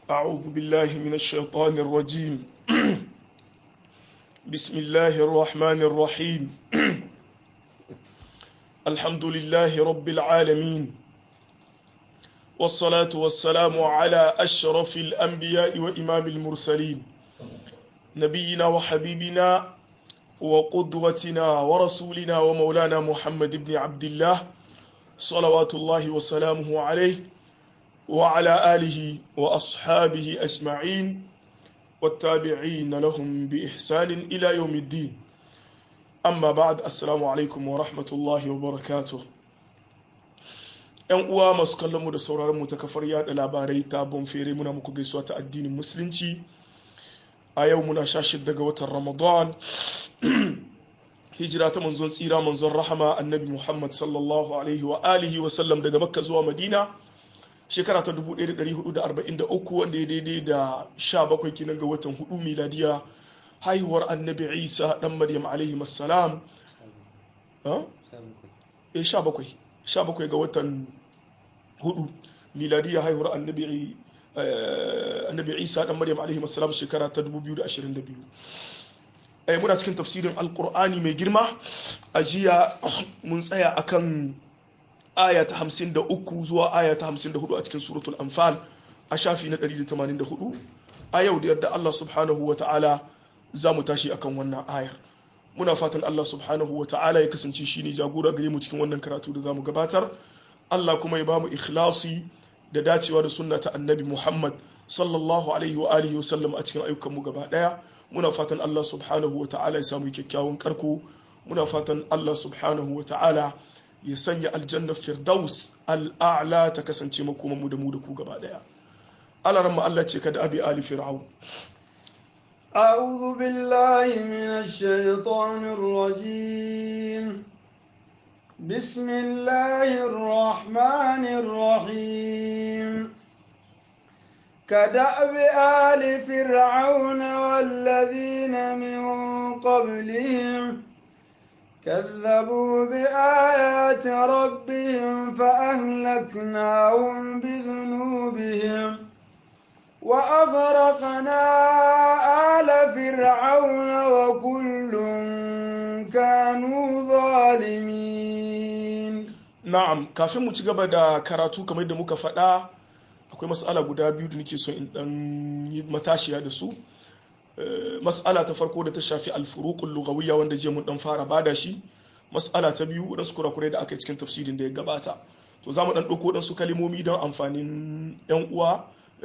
أعوذ بالله من الشيطان الرجيم بسم الله الرحمن الرحيم الحمد لله رب العالمين والصلاة والسلام على أشرف الأنبياء وإمام المرسلين نبينا وحبيبنا وقدوتنا ورسولنا ومولانا محمد بن عبد الله صلوات الله وسلامه عليه وعلى آله وأصحابه أجمعين والتابعين لهم بإحسان إلى يوم الدين أما بعد السلام عليكم ورحمة الله وبركاته ‘Yan uwa masu kallon mu da sauraron mu ta kafar yada labarai ta bonfere muna muku gaisuwa ta addinin musulunci a yau muna sha shidda ga watan Ramadan hijira ta manzon tsira manzon rahama annabi Muhammad sallallahu alaihi wa alihi wa sallam daga Makka zuwa Madina shekara ta 1443 wanda ya daidai da 17 kinan ga watan hudu miladiya haihuwar annabi Isa dan Maryam alaihi assalam eh 17 17 ga watan hudu miladiya haihuwar annabi annabi Isa dan Maryam alaihi assalam shekara ta 2022 eh muna cikin tafsirin alqur'ani mai girma a jiya mun tsaya akan aya ta 53 zuwa aya ta 54 a cikin suratul anfal a shafi na 184 a yau da yadda Allah subhanahu wa ta'ala za mu tashi akan wannan ayar muna fatan Allah subhanahu wa ta'ala ya kasance shi ne jagora gare mu cikin wannan karatu da za mu gabatar Allah kuma ya ba mu ikhlasi da dacewa da sunna ta annabi Muhammad sallallahu alaihi wa alihi wa sallam a cikin ayyukan mu gaba daya muna fatan Allah subhanahu wa ta'ala ya samu kyakkyawan karko muna fatan Allah subhanahu wa ta'ala ya sanya aljanna firdaus al'a'la ta kasance makoman mu da mu da ku gaba daya alaran mu Allah ce kada abi ali fir'aun أعوذ بالله من الشيطان الرجيم بسم الله الرحمن الرحيم كدأب آل فرعون والذين من قبلهم كذبوا بآيات ربهم فأهلكناهم بذنوبهم وأغرقنا آل فرعون وكل كانوا ظالمين na'am kafin mu ci gaba da karatu kamar yadda muka faɗa akwai mas'ala guda biyu da nake so in dan yi matashiya da su mas'ala ta farko da ta shafi alfuruqul lughawiyya wanda je mun dan fara bada shi mas'ala ta biyu wadansu kurakurai da aka yi cikin tafsirin da ya gabata to za mu dan ɗauko wadansu kalimomi don amfanin yan uwa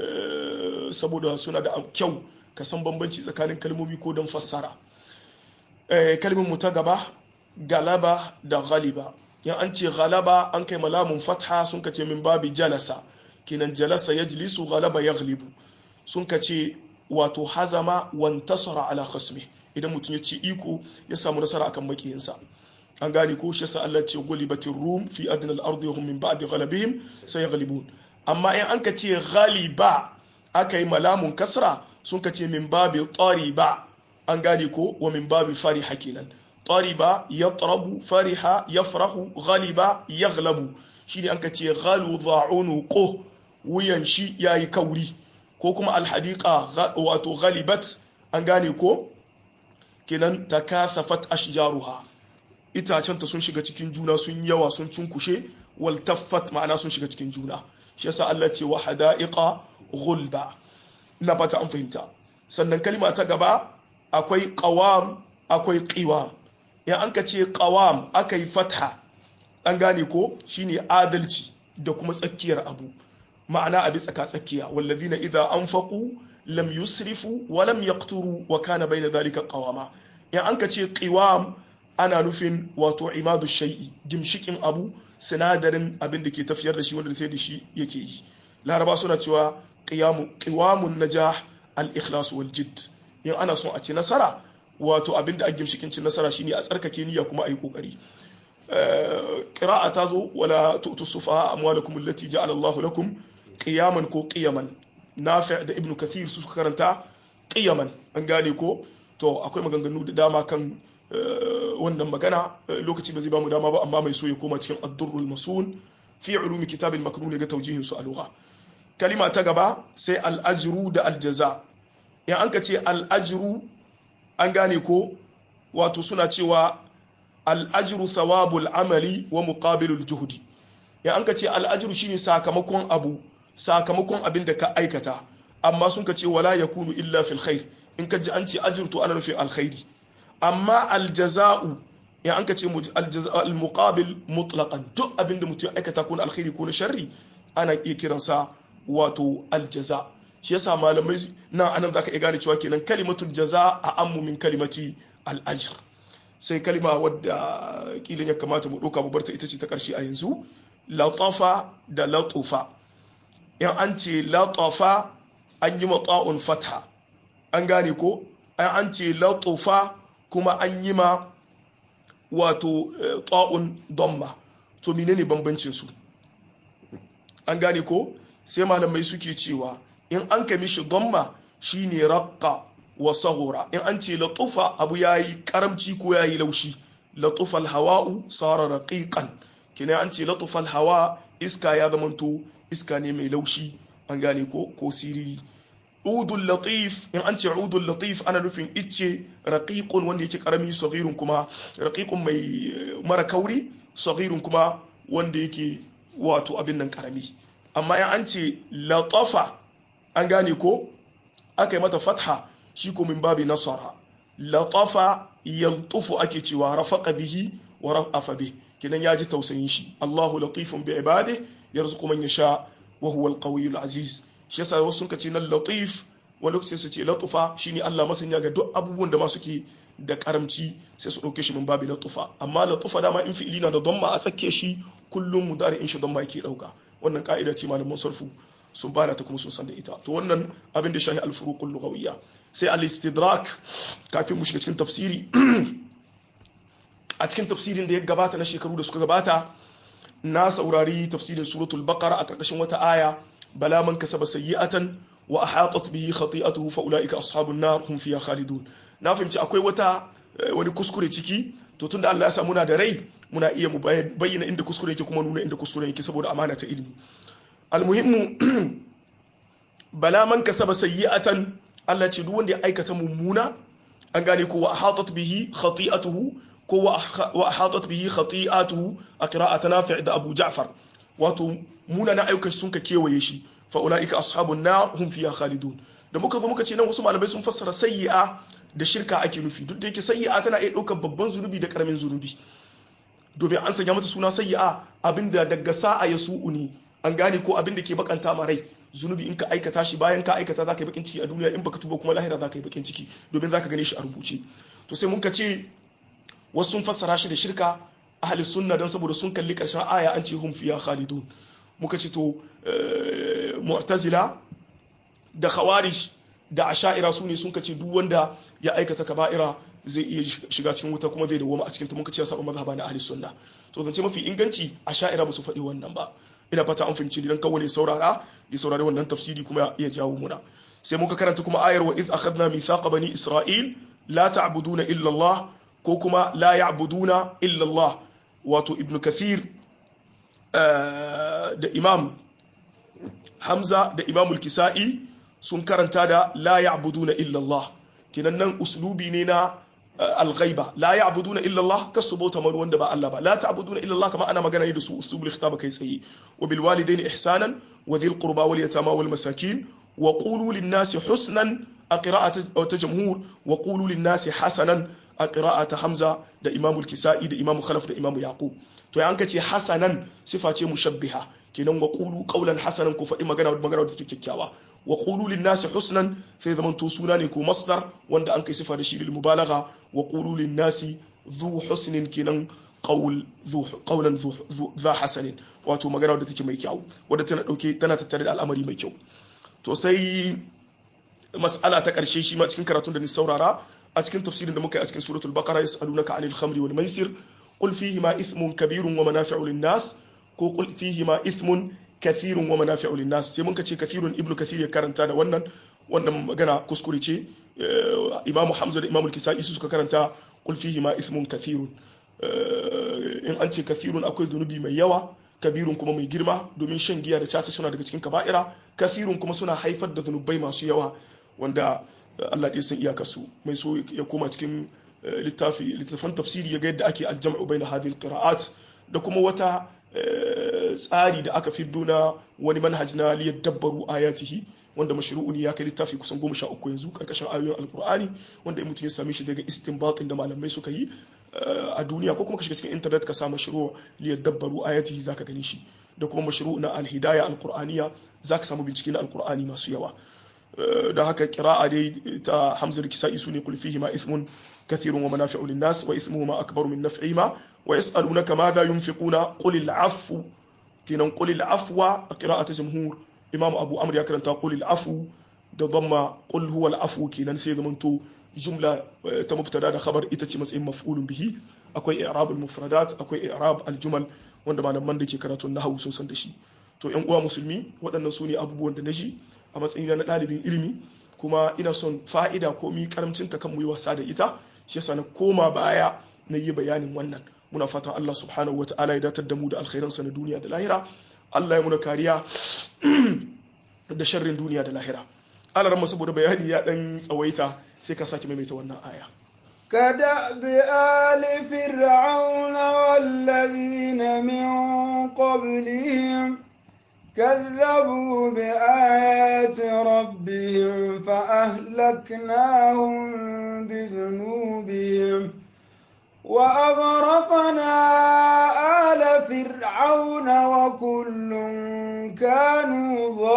saboda suna da kyau ka san bambanci tsakanin kalmomi ko don fassara kalmin mu ta gaba galaba da ghaliba yan an ce galaba an kai malamun fatha sun kace min babi jalasa kinan jalasa yajlisu galaba yaghlibu sun kace wato hazama wantasara ala khasmi idan mutum ya ci iko ya samu nasara akan makiyinsa an gane ko shi yasa Allah ce gulibatir rum fi adna al-ardi hum min ba'di ghalabihim sayaghlibun amma in an ka ce ghaliba aka yi malamun kasra sun ka ce min babi tariba an gane ko wa min babi fariha kenan tariba yatrabu fariha yafrahu ghaliba yaghlabu shine an ka ce ghalu dha'unu ko wuyan shi yayi kauri ko kuma alhadiqa wato ghalibat an gane ko kenan takathafat ashjaruha itacenta sun shiga cikin juna sun yawa sun cunkushe wal taffat ma'ana sun shiga cikin juna shi yasa Allah ce wa hada'iqa ghulba ina fata an fahimta sannan kalma ta gaba akwai qawam akwai qiwam in an ka ce qawam akai fatha an gane ko shine adalci da kuma tsakiyar abu ma'ana abi tsaka tsakiya wallazina idza anfaqu lam yusrifu wa lam yaqturu wa kana bayna dhalika qawama in an ka ce qiwam ana nufin wato imadu shay'i gimshikin abu sinadarin abin da ke tafiyar da shi wanda sai da shi yake yi laraba suna cewa qiwamun najah al-ikhlas wal jidd in ana son a ci nasara wato abin da ake shikin cin nasara shine a tsarkake niyya kuma ayi kokari qira'a ta zo wala tu'tu sufaha amwalakum allati ja'ala Allahu lakum qiyaman ko qiyaman nafi' da ibnu kathir su suka karanta qiyaman an gane ko to akwai maganganu da dama kan wannan magana lokaci ba zai bamu dama ba amma mai so ya koma cikin ad-durrul masun fi ulumi kitabil maknun ga tawjihin su a lugha kalima ta gaba sai al'ajiru da aljaza in an ka ce al'ajiru an gane ko wato suna cewa al'ajiru thawabul amali wa muqabilul juhudi in an ka ce al'ajiru shine sakamakon abu sakamakon abin da ka aikata amma sun ka ce wala yakunu illa fil khair in ka ji an ce ajir to ana nufin alkhairi amma aljaza'u in an ka ce al-muqabil mutlaqan duk abin da mutum ya aikata ko na alkhairi ko na sharri ana iya kiransa wato aljaza shi yasa malamai nan anan zaka iya gane cewa kenan kalimatul jaza a ammu min kalimati al-ajr sai kalima wadda kilin ya kamata mu ɗauka mu barta ita ce ta ƙarshe a yanzu latafa da latufa in an ce latafa an yi mata'un fatha an gane ko an ce latufa kuma an yi ma wato ta'un domma to menene bambancin su an gane ko sai malamai suke cewa in an kami shi domma shine raqqa wa sahura in an ce latufa abu yayi karamci ko yayi laushi latufa alhawa'u sara raqiqan kina an ce latufa alhawa iska ya zamanto iska ne mai laushi an gane ko ko siriri udul latif in an ce udul latif ana nufin icce raqiqun wanda yake karami saghirun kuma raqiqun mai mara kauri saghirun kuma wanda yake wato abin nan karami amma in an ce latafa an gane ko aka yi mata fatha shi ko min babi nasara latafa yaltufu ake cewa rafaqa bihi wa rafafa bih kinan yaji tausayin shi Allahu latifun bi ibadihi yarzuqu man yasha wa huwa al-qawiyyul aziz shi yasa wasu sun ce nan latif wani lokaci su ce latufa shine Allah masanya ga duk abubuwan da ma suke da karamci sai su dauke shi min babi latufa amma latufa dama in fi'ili na da damma a tsakke shi kullum mudari in shi damma yake dauka wannan ka'ida ce malaman sarfu sun bada ta kuma sun san da ita to wannan abin da shahi al-furuqul lughawiyya sai al-istidrak kafin mu shiga cikin tafsiri a cikin tafsirin da ya gabata na shekaru da suka gabata na saurari tafsirin suratul baqara a karkashin wata aya bala man kasaba sayyi'atan wa ahatat bihi khati'atuhu fa ulaika ashabun nar hum fiha khalidun na fahimci akwai wata wani kuskure ciki to tunda Allah ya sa muna da rai muna iya mu bayyana inda kuskure yake kuma nuna inda kuskure yake saboda amana ta ilimi almuhimmu bala man kasaba sayyi'atan Allah ce duk wanda ya aikata mummuna an gane ko wa ahatat bihi khati'atuhu ko wa ahatat bihi khati'atuhu a qira'at nafi' da Abu Ja'far wato muna na ayyukan sun ka kewaye shi fa ulaika ashabun nar hum fiha khalidun da muka zo muka ce nan wasu malamai sun fassara sayyi'a da shirka ake nufi duk da yake sayyi'a tana iya ɗaukar babban zunubi da karamin zunubi domin an sanya mata suna sayyi'a abinda daga sa'a ya su'u ne an gane ko abin da ke bakanta ma rai zunubi in ka aikata shi bayan ka aikata za ka yi bakin ciki a duniya in baka tuba kuma lahira za ka yi bakin ciki domin za ka gane shi a rubuce to sai mun ka ce wasu sun fassara shi da shirka ahli sunna dan saboda sun kalli karshen aya an ce hum fiya khalidun muka ce to mu'tazila da khawarij da asha'ira su ne sun kace duk wanda ya aikata kaba'ira zai iya shiga cikin wuta kuma zai dawoma a cikin ta muka ce ya saba mazhaba na ahli sunna to zance mafi inganci asha'ira ba su faɗi wannan ba ina fata an fahimci dan kawai saurara ya saurari wannan tafsiri kuma ya jawo muna sai muka karanta kuma ayar wa iz akhadna mithaqa bani isra'il la ta'buduna illa Allah ko kuma la ya'buduna illa Allah wato ibnu kathir da imam hamza da imam al-kisa'i sun karanta da la ya'buduna illa Allah kinan nan uslubi ne na al-ghaiba la ya'buduna illa Allah kasu bauta mar wanda ba Allah ba la ta'buduna illa Allah kama ana magana ne da su uslubul khitab kai tsaye wa bil walidaini ihsanan wa dhil qurba wal yatama wal masakin wa qulu lin nasi husnan a qira'at jamhur wa qulu lin nasi hasanan a qira'at hamza da imam al-kisa'i da imam khalaf da imam yaqub to ya anka ce hasanan sifa ce mushabbiha kenan wa qulu qawlan hasanan ku faɗi magana magana da take kyakkyawa wa qulu lin nasi husnan sai zaman to suna ne ko masdar wanda an kai sifa da shi lil mubalagha wa qulu lin nasi dhu husnin kenan qawl dhu qawlan dhu dha hasanin wato magana da take mai kyau wadda tana dauke tana tattare da al'amari mai kyau to sai mas'ala ta karshe shi ma cikin karatun da ni saurara a cikin tafsirin da muka yi a cikin suratul baqara yas'alunaka 'anil khamri wal maisir qul fihima ithmun kabirun wa manafi'u lin nas ko qul fihima ithmun kathirun wa manafi'u linnas sai mun ce kathirun ibnu kathir ya karanta da wannan wannan magana kuskure ce imam hamza da imam al-kisai su suka karanta qul fihi ma ithmun kathirun in an ce kathirun akwai zunubi mai yawa kabirun kuma mai girma domin shan giya da caca suna daga cikin kaba'ira kafirun kuma suna haifar da zunubai masu yawa wanda Allah ɗaya san iyakarsu mai so ya koma cikin littafi littafan tafsiri ya ga yadda ake aljam'u bayna hadhihi alqira'at da kuma wata tsari da aka fiddo na wani manhaj na liyadabbaru ayatihi wanda mashru'un ya kai littafi kusan goma sha uku yanzu karkashin ayoyin alkur'ani wanda in mutum ya same shi daga istinbatin da malamai suka yi a duniya ko kuma ka shiga cikin intanet ka sa mashru' liyadabbaru ayatihi zaka gani shi da kuma mashru' na alhidaya alkur'aniya zaka samu bincike na alkur'ani masu yawa da haka kira'a dai ta hamzar kisa'i su ne kul fihi ma ithmun kathirun wa manafi'u lin-nas wa ithmuhuma akbaru min naf'ihima wa yas'alunaka madha yunfiquna qul al-'afwu kinan qul al-'afwa qira'atu jumhur imam abu amr ya karanta qul al-'afwu da dhamma qul huwa al-'afwu kinan sai zamanto jumla ta mubtada da khabar ita ce matsayin maf'ulun bihi akwai i'rab al-mufradat akwai i'rab al-jumal wanda malaman da ke karatun nahwu sun san da shi to yan uwa musulmi waɗannan su ne abubuwan da na ji a matsayin na ɗalibin ilimi kuma ina son fa'ida ko mi karamcin ta kan mu yi wasa da ita shi yasa na koma baya na yi bayanin wannan muna fatan Allah subhanahu wa ta'ala ya datar da mu da alkhairansa na duniya da lahira Allah ya muna kariya da sharrin duniya da lahira Allah ramma saboda bayani ya dan tsawaita sai ka sake maimaita wannan aya كدأب آل فرعون والذين من قبلهم كذبوا بآيات ربهم فأهلكناهم بذنوبهم وأغرقنا آل فرعون وكل كانوا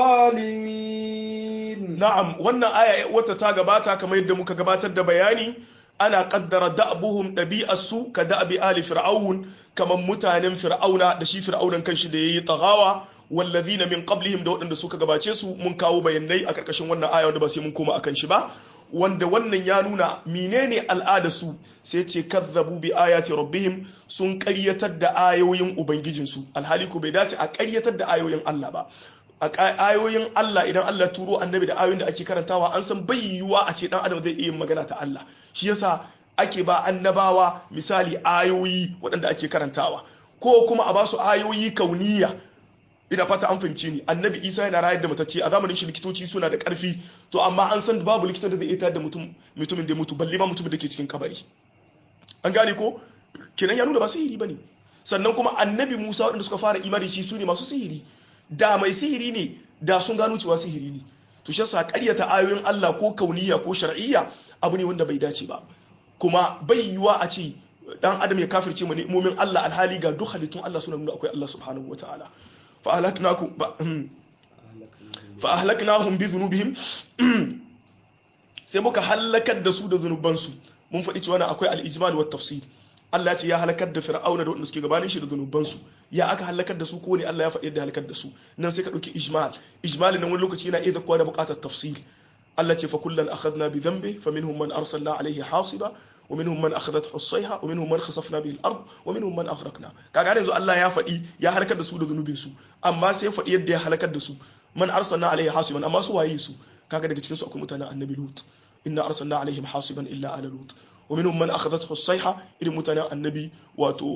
ظالمين نعم وانا آية وتتاقباتا كما يدمك قباتا دبياني ana kaddara da'abuhum ɗabi'arsu ka da'abi ali fir'aun kamar mutanen fir'auna da shi fir'aunan kanshi da yayi tagawa wallazina min qablihim da waɗanda suka gabace su mun kawo bayanai a karkashin wannan aya wanda ba sai mun koma akan shi ba wanda wannan ya nuna menene al'ada su sai ce kazzabu bi ayati rabbihim sun ƙaryatar da ayoyin ubangijinsu alhali ko bai dace a ƙaryatar da ayoyin Allah ba a ayoyin Allah idan Allah turo annabi da ayoyin da ake karantawa an san bai yiwuwa a ce dan adam zai iya magana ta Allah shi yasa ake ba annabawa misali ayoyi waɗanda ake karantawa ko kuma a ba su ayoyi kauniya ina fata an fahimci ni annabi isa yana rayar da matacce a zamanin shi likitoci suna da ƙarfi to amma an san babu likitan da zai iya da mutum mutumin da mutu balle ma mutumin da ke cikin kabari an gane ko kenan ya nuna ba sihiri bane sannan kuma annabi musa waɗanda suka fara imani shi su ne masu sihiri da mai sihiri ne da sun gano cewa sihiri ne to shi yasa ƙaryata ayoyin Allah ko kauniya ko shar'iyya abu ne wanda bai dace ba kuma bai yiwa a ce dan adam ya kafirce mu ni'imomin Allah alhali ga duk halittun Allah suna nuna akwai Allah subhanahu wataala fa ahlaknakum fa ahlaknahum bi dhunubihim sai muka halakar da su da zunubansu mun faɗi cewa akwai al-ijmal wa tafsir Allah ya ce ya halakar da fir'auna da wanda suke gabanin shi da zunubansu ya aka halakar da su ko ne Allah ya faɗi yadda halakar da su nan sai ka ɗauki ijmal ijmal nan wani lokaci yana iya zakkuwa da buƙatar tafsil Allah ce fa kullan akhadna bi dhanbi fa minhum man arsalna alayhi hasiba wa minhum man akhadathu as-sayha wa minhum man khasafna bihi al-ard wa minhum man aghraqna kaga yanzu Allah ya faɗi ya halakar da su da zunubin su amma sai ya faɗi yadda ya halakar da su man arsalna alayhi hasiban amma su waye su kaga daga cikin su akwai mutanen annabi lut inna arsalna alaihim hasiban illa ala lut ومنهم من أخذته الصيحة إلى متنا النبي واتو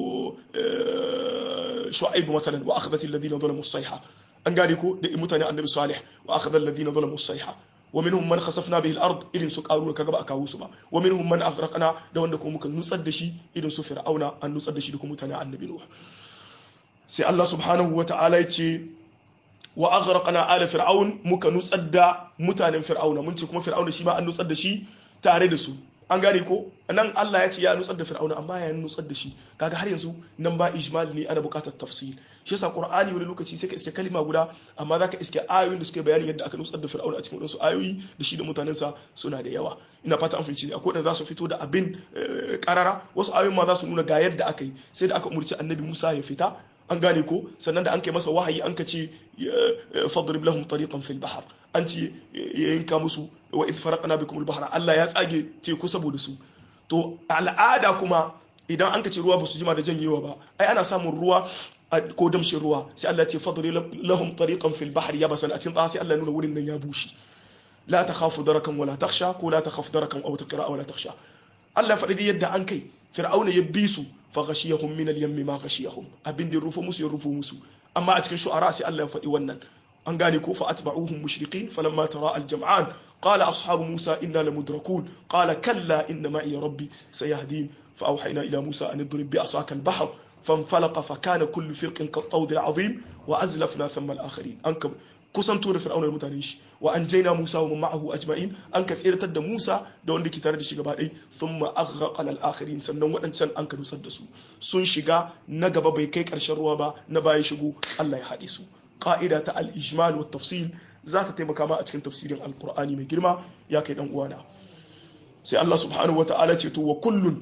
شعيب مثلا وأخذت الذين ظلموا الصيحة أنقالكو متنا النبي صالح وأخذ الذين ظلموا الصيحة ومنهم من خسفنا به الأرض إلى سكارون كغبا أكاوسما ومنهم من أغرقنا دو أنكم ممكن نصدشي إلى سفر أونا أن نصدشي لكم متنا النبي نوح سي الله سبحانه وتعالى يتي وأغرقنا آل فرعون ممكن نصد متنا فرعون من كما فرعون شيما أن نصدشي tare da su an gane ko nan Allah ya ce ya nutsar da fir'auna amma ya nutsar da shi kaga har yanzu nan ba ijmal ne ana buƙatar tafsir shi yasa qur'ani wani lokaci sai ka iske kalima guda amma zaka iske ayoyin da suke bayani yadda aka nutsar da fir'auna a cikin wasu ayoyi da shi da mutanensa suna da yawa ina fata an fahimci ne akwai da za su fito da abin karara wasu ayoyin ma za su nuna ga yadda aka yi sai da aka umurci annabi Musa ya fita an gane ko sannan da an kai masa wahayi an ka ce fadrib lahum tariqan fil bahr an ce ya yanka musu wa idh faraqna bikum al bahra Allah ya tsage teku saboda su to al'ada kuma idan an ka ce ruwa ba su jima da janyewa ba ai ana samun ruwa ko damshin ruwa sai Allah ya ce fadrib lahum tariqan fil bahr yabasan a cikin tsaya sai Allah ya nuna wurin nan ya bushe la takhafu darakan wala takhsha ko la takhaf darakan aw taqra wala takhsha Allah ya faɗi yadda an kai fir'auna ya bi su fa ghashiyahum min al-yammi ma ghashiyahum abin da rufu musu ya rufu musu amma a cikin shu'ara sai Allah ya faɗi wannan an gane ko fa atba'uhum mushriqin falamma tara al-jam'an qala ashabu musa inna lamudrakun qala kalla inna ma'i rabbi sayahdin fa awhayna ila musa an idrib bi asaka al-bahr فانفلق فكان كل فرق كالطود العظيم وازلفنا ثم الاخرين انك kusanto da fir'auna da mutanen shi wa an jaina musa wa ma'ahu ajma'in an ka tseratar da musa da wanda ke tare da shi gaba ɗaya thumma aghraqna al-akhirin sannan waɗancan an ka dusar da su sun shiga na gaba bai kai ƙarshen ruwa ba na baya shigo Allah ya haɗe su ƙa'ida ta al-ijmal wa tafsil za ta taimaka ma a cikin tafsirin alqur'ani mai girma ya kai dan uwana sai Allah subhanahu wa ta'ala ce to wa kullun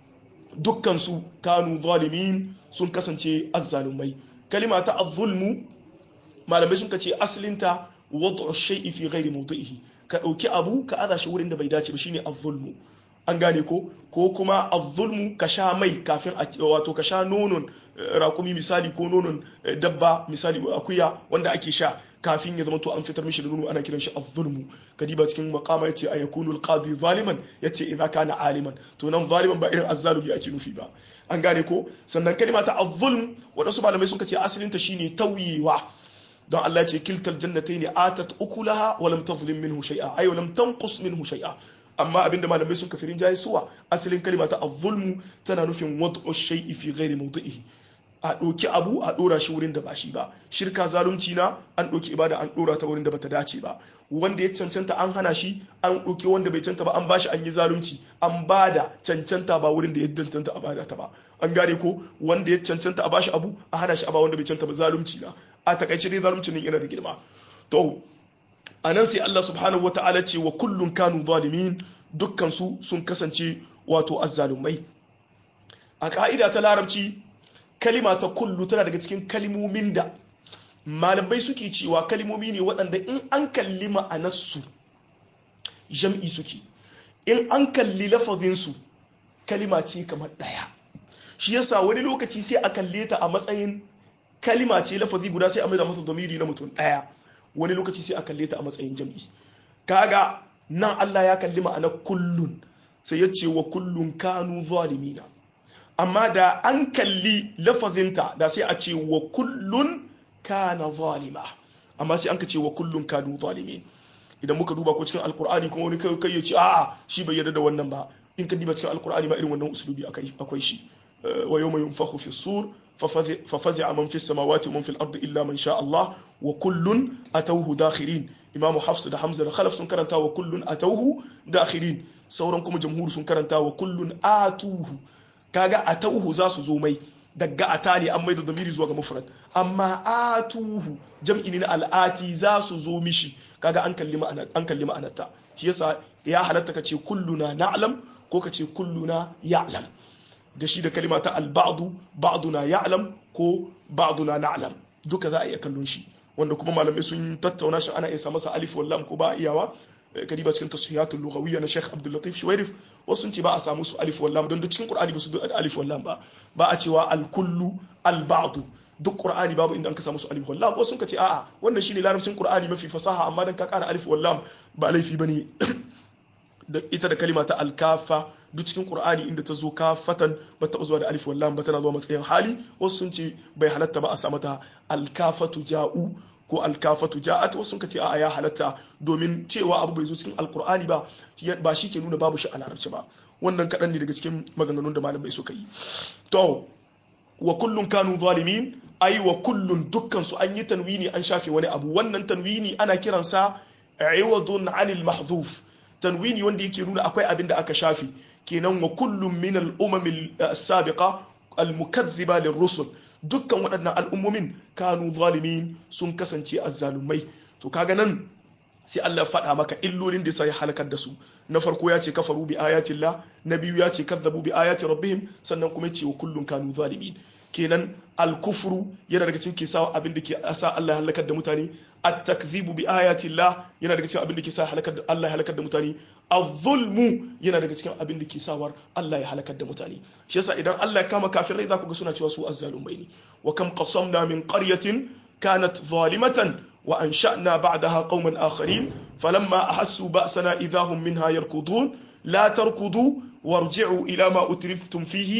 dukkan su kanu zalimin sun kasance azzalumai kalima ta az-zulmu malamai sun ce asalinta wadda shay'i fi ghairi mawdi'ihi ka dauki abu ka aza shi wurin da bai dace ba shine az-zulmu an gane ko ko kuma az-zulmu ka sha mai kafin a wato ka sha nonon rakumi misali ko nonon dabba misali akuya wanda ake sha kafin ya zama to an fitar mishi da nono ana kiran shi az-zulmu kadiba cikin maqama yace ayakunu al-qadi zaliman yace idza kana aliman to nan zaliman ba irin az-zalimi ake nufi ba an gane ko sannan kalima ta az-zulm wadansu malamai suka ce asalinta shine tauyewa don Allah ce kiltal jannatai ne atat ukulaha wa lam tazlim minhu shay'a ay wa lam tanqus minhu shay'a amma abinda malamai sun kafirin jayi suwa asalin kalma ta az-zulmu tana nufin wad'u shay'i fi ghairi mawdi'ihi a ɗauki abu a ɗora shi wurin da ba shi ba shirka zalunci na an ɗauki ibada an ɗora ta wurin da bata dace ba wanda ya cancanta an hana shi an ɗauki wanda bai cancanta ba an bashi an yi zalunci an bada cancanta ba wurin da ya cancanta a bada ta ba an gane ko wanda ya cancanta a bashi abu a hana shi a ba wanda bai cancanta ba zalunci na a takaice dai zalunci ne yana da girma to a nan sai Allah subhanahu wa ta'ala ce wa kullun kanu zalimin dukkan su sun kasance wato azzalumai a ka'ida ta larabci kalima ta kullu tana daga cikin kalimomin da malamai suke cewa kalimomi ne waɗanda in an kalli ma'anarsu jam'i suke in an kalli lafazinsu kalima ce kamar ɗaya shi yasa wani lokaci sai a kalle ta a matsayin kalima ce lafazi guda sai a maida masa domiri na mutum ɗaya wani lokaci sai a kalle ta a matsayin jam'i kaga nan Allah ya kalli ma'anar kullun sai ya ce wa kullun kanu zalimina amma da an kalli lafazinta da sai a ce wa kullun kana zalima amma sai an ka ce wa kullun kanu zalimin idan muka duba ko cikin alkur'ani kuma wani kai kai ya ce a'a shi bai yarda da wannan ba in ka diba cikin alkur'ani ma irin wannan usulubi akwai shi wa yawma yunfakhu fi sur fa fazi'a man fi samawati wa man fil ardi illa man sha Allah wa kullun atawhu dakhirin imam hafs da hamza da khalaf sun karanta wa kullun atawhu dakhirin sauran kuma jamhur sun karanta wa kullun atuhu kaga atauhu za su zo mai daga ata ne an maida zamiri zuwa ga mufrad amma atuhu jam'i ne na al'ati za su zo mishi kaga an kalli ma'anar an kalli ma'anarta shi yasa ya halatta kace kulluna na'lam ko kace kulluna ya'lam da shi da kalima ta al-ba'du ba'duna ya'lam ko ba'duna na'lam duka za a iya kallon shi wanda kuma malamai sun tattauna shi ana iya sa masa alif wallam ko ba iyawa kadiba cikin tasihiyatul lughawiyya na Sheikh Abdul Latif Shuwairif wasu sun ce ba a samu su alif wallam don duk cikin Qur'ani ba su da alif wallam ba ba a cewa al kullu al ba'd duk Qur'ani babu inda an ka samu su alif wallam wasu sun ce a'a wannan shine larabcin Qur'ani mafi fasaha amma dan ka kara alif wallam ba laifi bane da ita da kalima ta al-kafa duk cikin Qur'ani inda ta zo kafatan ba ta zuwa da alif wallam ba tana zuwa matsayin hali wasu sun ce bai halatta ba a sa mata al-kafatu ja'u ko alkafatu ja'at wasu sun ce a ya halatta domin cewa abu bai zo cikin alkur'ani ba ba shi ke nuna babu shi a larabci ba wannan kaɗan ne daga cikin maganganun da malamai suka yi to wa kullun kanu zalimin ai wa kullun dukkan su an yi tanwini an shafe wani abu wannan tanwini ana kiransa iwadun anil mahzuf tanwini wanda yake nuna akwai abin da aka shafe kenan wa kullun min al-umam as-sabiqa al-mukaththiba lir-rusul dukkan waɗannan al'ummomin kanu zalimin sun kasance azzalumai to kaga nan sai Allah faɗa maka illolin da sai halakar da su na farko ya ce kafaru bi ayatillah na biyu ya ce kazzabu bi ayati rabbihim sannan kuma ya ce wa kullun kanu zalimin kenan al-kufru yana daga cikin kisa abin da ke sa Allah ya halakar da mutane at-takdhibu bi ayatillah yana daga cikin abin da ke sa halakar da Allah ya halakar da mutane az-zulmu yana daga cikin abin da ke sawar Allah ya halakar da mutane shi yasa idan Allah ya kama kafirai za ku ga suna cewa su azzalumai ne wa kam qasamna min qaryatin kanat zalimatan wa ansha'na ba'daha qauman akharin falamma ahassu ba'sana idahum minha yarkudun la tarkudu warji'u ila ma utriftum fihi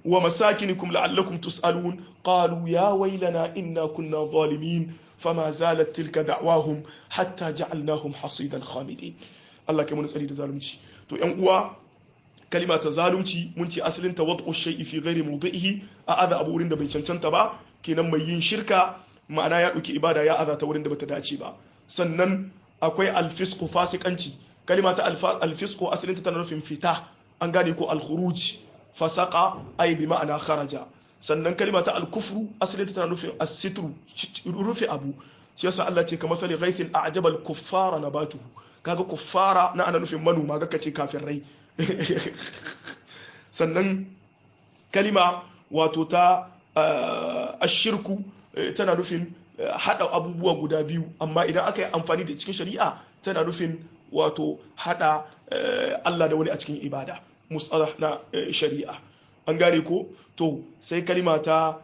wa masakinikum la'allakum tus'alun qalu ya waylana inna kunna zalimin fama zalat tilka da'wahum hatta ja'alnahum hasidan khamidin Allah kai mun tsari da zalunci to yan uwa kalima ta zalunci mun ce asalin ta wad'u shay'i fi ghairi mawdi'ihi a adha abu wurin da bai cancanta ba kenan mai yin shirka ma'ana ya ɗauki ibada ya aza ta wurin da bata dace ba sannan akwai alfisku fasikanci kalima ta alfisku asalinta tana nufin fita an gane ko alkhuruj fasaka ay bi ma'ana kharaja sannan kalima ta alkufru asalinta tana nufin asitru rufe abu shi yasa Allah ce kamar sali ghaithin a'jaba al-kuffara nabatuhu kaga kuffara na ana nufin manoma ga kace kafirai sannan kalima wato ta ashirku tana nufin hada abubuwa guda biyu amma idan aka yi amfani da cikin shari'a tana nufin wato hada Allah da wani a cikin ibada musalah na shari'a an gane ko to sai kalima ta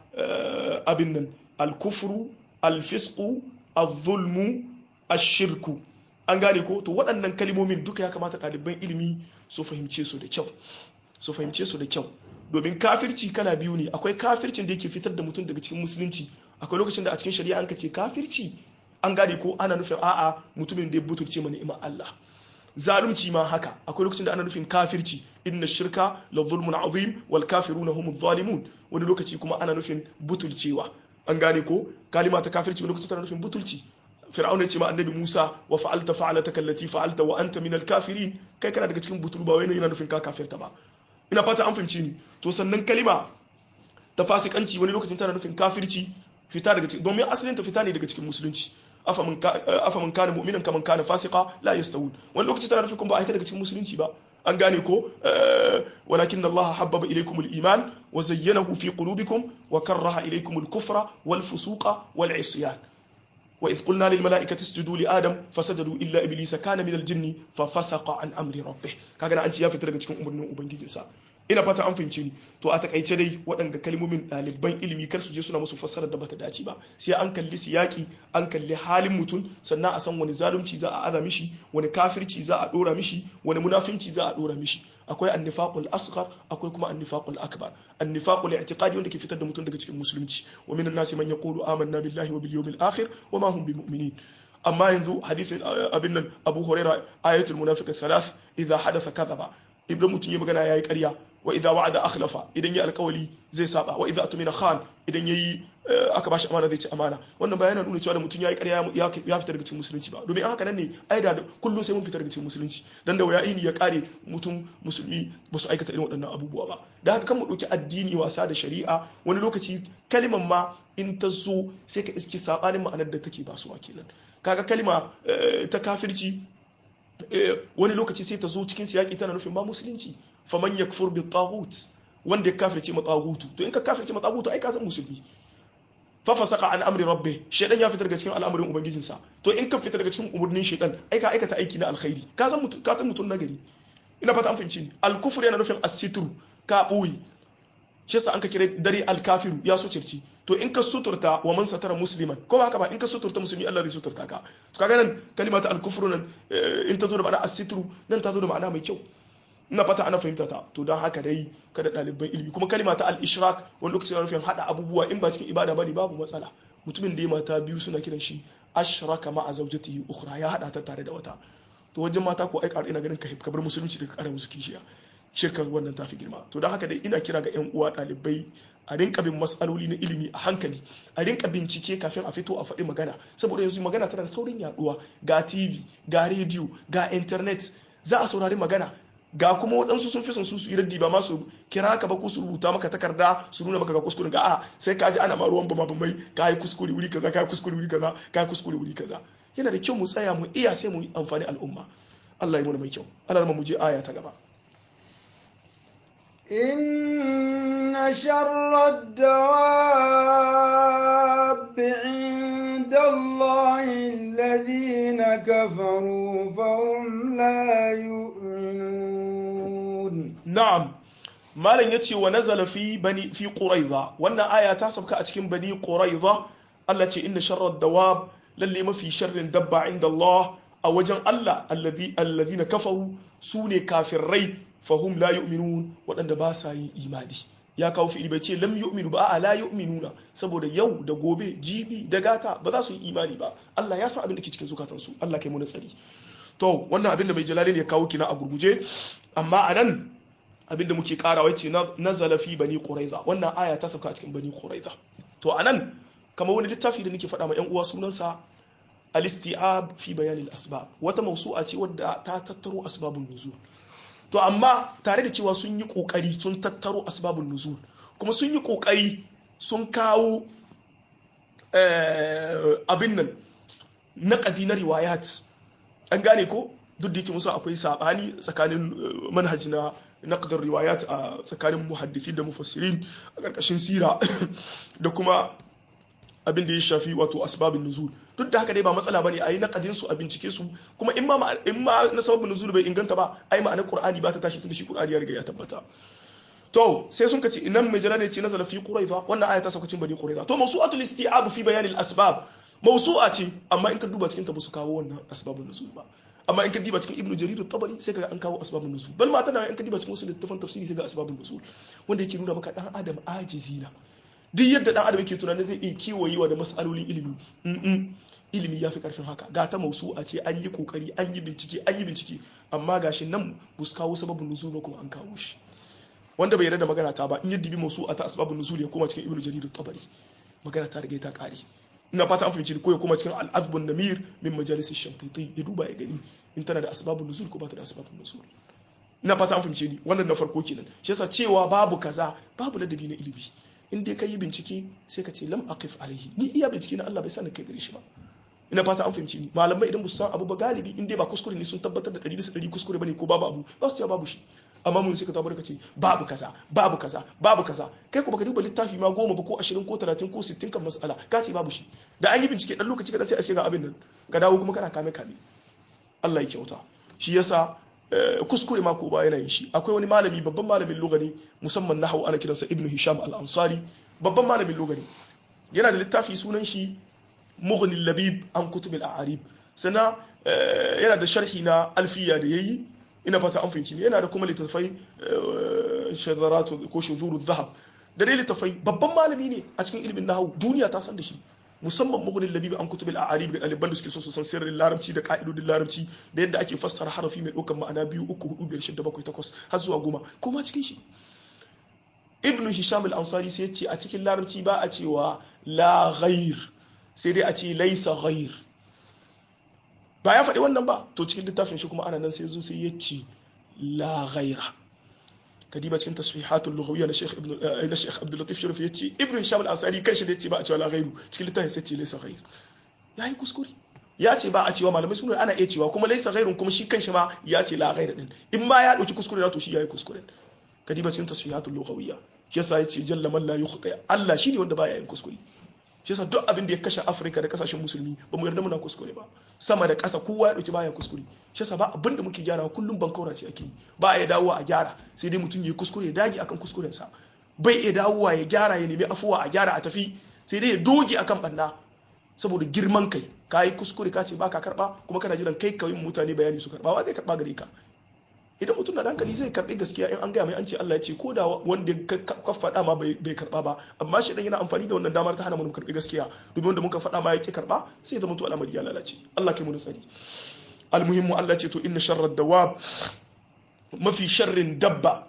abin nan alkufru alfisku azulmu ashirku an gane ko to waɗannan kalimomin duka ya kamata ɗaliban ilimi su fahimce su da kyau su fahimce su da kyau domin kafirci kala biyu ne akwai kafircin da yake fitar da mutum daga cikin musulunci akwai lokacin da a cikin shari'a an ka ce kafirci an gane ko ana nufin a'a mutumin da ya butulce mana ni'imar Allah zalunci ma haka akwai lokacin da ana nufin kafirci inna shirka la zulmun azim wal kafiruna humuz zalimun wani lokaci kuma ana nufin butulcewa an gane ko kalima ta kafirci wani lokaci tana nufin butulci fir'auna ce ma annabi Musa wa fa'alta fa'alataka allati fa'alta wa anta minal kafirin kai kana daga cikin butul ba wai yana nufin ka kafirta ba ina fata an fahimci ni to sannan kalima ta fasikanci wani lokacin tana nufin kafirci fita daga cikin domin asalin ta fita ne daga cikin musulunci afa man kana mu'minan kaman kana fasika la yastawun wani lokaci tana nufin kuma ba a ita daga cikin musulunci ba an gane ko walakin Allah habbaba ilaykum al-iman wa zayyanahu fi qulubikum wa karraha ilaykum al-kufra wal fusuqa wal isyan وإذ قلنا للملائكة اسجدوا لآدم فسجدوا إلا إبليس كان من الجن ففسق عن أمر ربه كاغنا أنت يا فتر cikin umarnin ubangijinsa ina fata an fahimce ni to a takaice dai waɗanda kalmomin ɗaliban ilimi kar su je suna musu fassarar da bata dace ba sai an kalli siyaki an kalli halin mutum sannan a san wani zalunci za a aza mishi wani kafirci za a dora mishi wani munafinci za a dora mishi akwai annifaqul asghar akwai kuma annifaqul akbar annifaqul i'tiqadi wanda ke fitar da mutum daga cikin musulunci wa minan nasi man yaqulu amanna billahi wa bil yawmil akhir wa ma hum bimu'minin amma yanzu hadisin abin nan Abu Huraira ayatul munafiq thalath idza hadatha kadhaba ibrahim mutum ya magana yayi ƙarya wa idza wa'ada akhlafa idan ya alƙawali zai saba wa idza atumina khan idan yayi aka bashi amana zai ci amana wannan ba yana nuna cewa da mutum yayi ƙarya ya fita daga cikin musulunci ba domin haka nan ne ai da kullum sai mun fita daga cikin musulunci dan da waya ini ya kare mutum musulmi ba su aikata irin waɗannan abubuwa ba da haka kan mu ɗauki addini wasa da shari'a wani lokaci kaliman ma in ta zo sai ka iski sabanin ma'anar da take basuwa kenan kaga kalima ta kafirci wani lokaci sai ta zo cikin siyaki tana nufin ba musulunci faman yakfur bi taghut wanda ya kafirce ma taghutu to in ka kafirce ma taghutu ai ka san musulmi fa fasaka an amri rabbi shaydan ya fitar daga cikin al'amarin ubangijinsa to in ka fitar daga cikin umurnin shaydan ai ka aikata aiki na alkhairi ka san mutum ka san mutum nagari ina fata an fahimci ni al-kufr yana nufin as-sitru ka boye shi yasa an ka kira dare al-kafiru ya so circi to in ka suturta wa man satara musliman ko ba haka ba in ka suturta musulmi Allah zai suturta ka to kaga nan kalimata al-kufru nan in ta zo da ma'ana as-sitru nan ta zo da ma'ana mai kyau ina fata ana fahimta ta to don haka dai kada ɗaliban ilimi kuma kalima ta al-ishrak wani lokaci na nufin hada abubuwa in ba cikin ibada bane babu matsala mutumin da ya mata biyu suna kiran shi ashraka ma a zawjatihi ukhra ya hada ta tare da wata to wajen mata ko ai ina ganin ka bar musulunci daga ƙara musu kishiya shirkar wannan tafi girma to don haka dai ina kira ga yan uwa ɗalibai a rinka bin matsaloli na ilimi a hankali a rinka bincike kafin a fito a faɗi magana saboda yanzu magana tana da saurin yaduwa ga tv ga rediyo ga internet za a saurari magana ga kuma waɗansu sun fi son su yi raddi ba ma su kira ka ba ko su rubuta maka takarda su nuna maka ga kuskure ga a sai ka ji ana ma ruwan bama bamai ka yi kuskure wuri kaza ka yi kuskure wuri kaza ka yi kuskure wuri kaza yana da kyau mu tsaya mu iya sai mu yi amfani al'umma Allah ya muna mai kyau Allah mu je aya ta gaba إن شر الدواب عند الله الذين كفروا فهم لا يؤمنون na'am malam yace wa nazala fi bani fi quraiza wannan aya ta sauka a cikin bani quraiza Allah ce inna sharrad dawab lalle mafi sharrin dabba inda Allah a wajen Allah alladhi alladhina kafaru sune kafirai fahum la yu'minun waɗanda ba sa yin imani ya kawo fi'ili bai ce lam yu'minu ba a la yu'minuna saboda yau da gobe jibi da gata ba za su yi imani ba Allah ya san abin da ke cikin zukatansu Allah kai mu tsari to wannan abin da mai jalalin ya kawo kina a gurguje amma anan abin da muke karawa ce nazala fi bani quraiza wannan aya ta sauka a cikin bani quraiza to anan kamar wani littafi da nake faɗa ma yan uwa sunansa al-isti'ab fi bayan al-asbab wata mawsu'a ce wadda ta tattaro asbabun nuzul to amma tare da cewa sun yi kokari sun tattaro asbabun nuzul kuma sun yi kokari sun kawo abin nan naqadi na riwayat an gane ko duk da yake musu akwai sabani tsakanin manhaji na naqdar riwayat a tsakanin muhaddisi da mufassirin a karkashin sira da kuma abin da ya shafi wato asbabin nuzul duk da haka dai ba matsala bane ayi naqadin su a bincike su kuma in ma in ma na sababin nuzul bai inganta ba ai ma'anar qur'ani ba ta tashi tunda shi qur'ani ya riga ya tabbata to sai sun kace inan mai jira ne ce nazala fi quraiza wannan aya ta sauka cikin bani quraiza to mawsu'atul isti'ab fi bayan al asbab mawsu'a ce amma in ka duba cikin ta ba su kawo wannan asbabun nuzul ba amma in ka diba cikin ibnu jarir tabari sai kaga an kawo asbabun nuzul bal ma tana in ka diba cikin wasu littafan tafsiri sai ga asbabun nuzul wanda yake nuna maka dan adam ajizina duk yadda dan adam yake tunanin zai iya kiwayewa da mas'alolin ilimi ilimi ya fi karfin haka ga ta mausu'a ce an yi kokari an yi bincike an yi bincike amma gashi nan ba su kawo sababin nuzul ba kuma an kawo shi wanda bai yarda da magana ta ba in yi dibi mausu'a ta asbabun nuzul ya koma cikin ibnu jarir tabari magana ta riga ta kare ina fata an fahimci ko ya koma cikin al-azbun namir min majalis ash-shamtiti ya duba ya gani in tana da asbabun nuzul ko ba ta da asbabun nuzul ina fata an fahimce ni wannan na farko kenan shi yasa cewa babu kaza babu ladabi na ilimi in dai ka yi bincike sai ka ce lam aqif alaihi ni iya bincike na Allah bai sani kai gare shi ba ina fata an fahimci ni malamai idan su san abu ba galibi in dai ba kuskure ne sun tabbatar da 100 bisa 100 kuskure bane ko babu abu ba su ce babu shi amma mun suka tabbata ka ce babu kaza babu kaza babu kaza kai ko baka duba littafi ma goma ba ko 20 ko 30 ko 60 kan mas'ala ka ce babu shi da an yi bincike dan lokaci kada sai a ce ga abin nan ka dawo kuma kana kame kame Allah ya kyauta shi yasa kuskure ma ko ba yana yin shi akwai wani malami babban malamin lugani musamman nahwu ana kiransa ibnu hisham al-ansari babban malamin lugani yana da littafi sunan shi mughni labib an kutub al-a'arib sana yana da sharhi na alfiya da yayi ina fata an fahimci ne yana da kuma littafai shadaratu ko shuzuru dhahab da dai littafai babban malami ne a cikin ilimin nahwu duniya ta san da shi musamman mugunin labibi an kutubil a'arib ga ɗaliban da suke so su san sirrin larabci da ka'idodin larabci da yadda ake fassara harafi mai ɗaukar ma'ana biyu uku hudu biyar shida bakwai takwas har zuwa goma kuma cikin shi ibnu hisham al-ansari sai ce a cikin larabci ba a cewa la ghair sai dai a ce laisa ghair ba ya faɗi wannan ba to cikin littafin shi kuma ana nan sai zo sai ya ce la ghaira kadiba cikin tasfihatul lughawiyya na Sheikh Ibn na Sheikh Abdul Latif Sharif yace Ibn Hisham al-Ansari kanshi da yace ba a cewa la ghairu cikin littafin sai ce laysa ghair yayi kuskure ya ce ba a cewa malamai sun ana iya cewa kuma laysa ghairun kuma shi kanshi ma ya ce la ghair din in ma ya dauki kuskure to shi yayi kuskure kadiba cikin tasfihatul lughawiyya shi yasa yace jalla man la yukhta Allah shine wanda baya yin kuskure shi yasa duk abin da ya kashe Afirka da kasashen musulmi ba mu yarda muna kuskure ba sama da ƙasa kowa ya dauki baya kuskure shi yasa ba abin da muke gyarawa kullum bankaura ce ake yi ba ya dawowa a gyara sai dai mutum ya kuskure ya dage akan kuskuren sa bai ya dawowa ya gyara ya nemi afuwa a gyara a tafi sai dai ya doge akan banna saboda girman kai ka yi kuskure ka ce baka karba kuma kana jiran kai kawai mutane bayani su karba ba zai karba gare ka idan mutum na hankali zai karbi gaskiya in an gaya mai an ce Allah ya ce ko da wanda ka faɗa ma bai karba ba amma shi dan yana amfani da wannan damar ta hana mu karbi gaskiya domin wanda muka faɗa ma yake karba sai ya zama to al'amari ya lalace Allah kai mu tsari almuhimmu Allah ce to inna sharrad dawab mafi sharrin dabba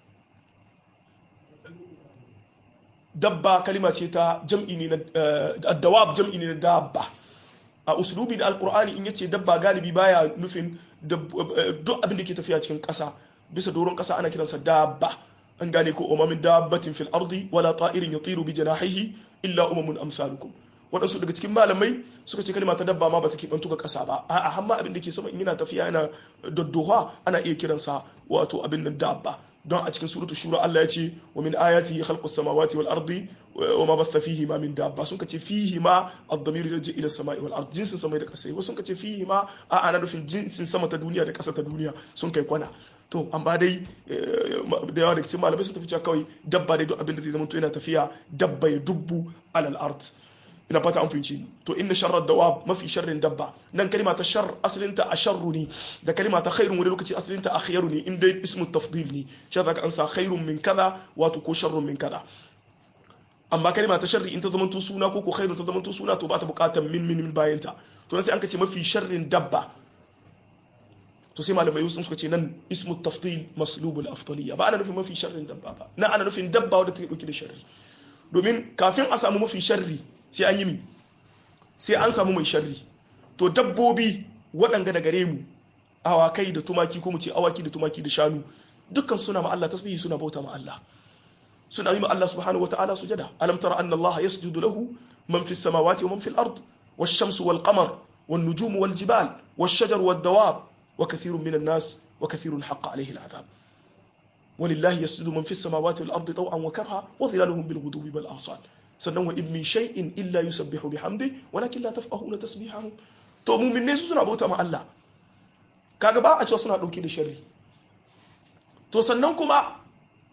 dabba kalima ce ta jam'i ne na dawab jam'i ne na dabba a uslubi da alkur'ani in yace dabba galibi baya nufin duk abin da ke tafiya cikin ƙasa bisa doron ƙasa ana kiransa dabba an gane ko umamin dabbatin fil ardi wala ta'irin yatiru bi janahihi illa umamun amsalukum waɗansu daga cikin malamai suka ce kalma ta dabba ma bata keɓantu ga ƙasa ba a hamma abin da ke sama in yana tafiya yana daddoha ana iya kiransa wato abin nan dabba don a cikin suratul shura Allah ya ce wa min ayati khalqus samawati wal ardi wa ma batha fihi ma min dabba sun kace fihi ma ad-damir yarji ila samai wal ardi jinsin samai da kasai wasu sun kace fihi ma a ana nufin jinsin sama ta duniya da kasa ta duniya sun kai kwana to an ba dai da yawa daga cikin malamai sun tafi cewa kawai dabba dai duk abin da zai zama to yana tafiya dabba ya dubbu alal ard ina fata an fahimci ni to inna sharrar dawab mafi sharrin dabba nan kalima ta shar asalinta a sharru ne da kalima ta khairun wani lokaci asalinta a khairu ne inda ismu tafdil ne shi zaka an sa khairun min kaza wato ko sharrun min kaza amma kalima ta sharri in ta zamanto suna ko ko khairun ta zamanto suna to ba ta bukatar min min min bayanta to sai an kace mafi sharrin dabba to sai malamai sun suka ce nan ismu tafdil maslubul afdaliyya ba ana nufin mafi sharrin dabba ba na ana nufin dabba wadda take dauke da sharri domin kafin a samu mafi sharri sai an yi mi sai an samu mai sharri to dabbobi waɗanga da gare mu awakai da tumaki ko mu ce awaki da tumaki da shanu dukkan suna ma Allah tasbihi suna bauta ma Allah suna yi ma Allah subhanahu wata'ala sujada alam tara anna Allah yasjudu lahu man fis samawati wa man fil ard wash shamsu wal qamar wan nujumu wal jibal wash shajaru wad dawab wa kathirun minan nas wa kathirun haqqa alayhi al adab ولله يسجد من في السماوات والأرض طوعا وكرها وظلالهم بالغدو والآصال sannan wa in min shay'in illa yusabbihu bihamdi walakin la tafqahuna tasbihahum to mu'min ne su suna bauta ma Allah kaga ba a cewa suna dauke da sharri to sannan kuma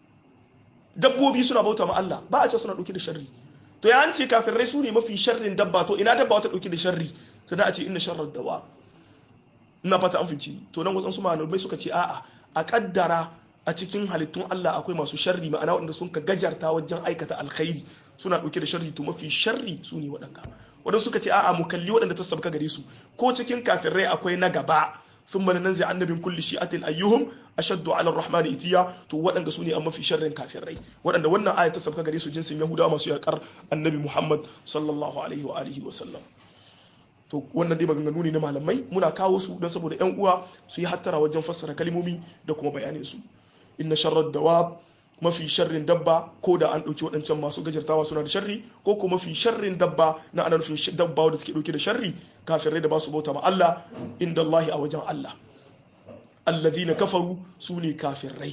dabbobi suna bauta ma Allah ba a cewa suna dauke da sharri to ya an ce kafirai su ne mafi sharrin dabba to ina dabba wata dauke da sharri sannan a ce inna sharrar dawa ina fata an fice to nan wasan su malamai suka ce a'a a kaddara a cikin halittun Allah akwai masu sharri ma'ana waɗanda sun ka gajarta wajen aikata alkhairi suna ɗauke da sharri to mafi sharri su ne waɗanda waɗanda suka ce a'a mu kalli waɗanda ta sabka gare su ko cikin kafirai akwai na gaba sun mana nan zai annabin kulli shi'atin ayyuhum ashaddu ala rahman itiya to waɗanda su ne a mafi sharrin kafirai waɗanda wannan aya ta sabka gare su jinsin yahudawa masu yakar annabi muhammad sallallahu alaihi wa alihi wa sallam to wannan dai maganganu ne na malamai muna kawo su don saboda yan uwa su yi hattara wajen fassara kalmomi da kuma bayanin su inna sharrar dawab mafi sharrin dabba ko da an ɗauki waɗancan masu gajartawa suna da sharri ko kuma mafi sharrin dabba na ana nufin dabba wadda take ɗauke da sharri kafirai da ba su bauta ma Allah inda Allah a wajen Allah allazina kafaru su ne kafirai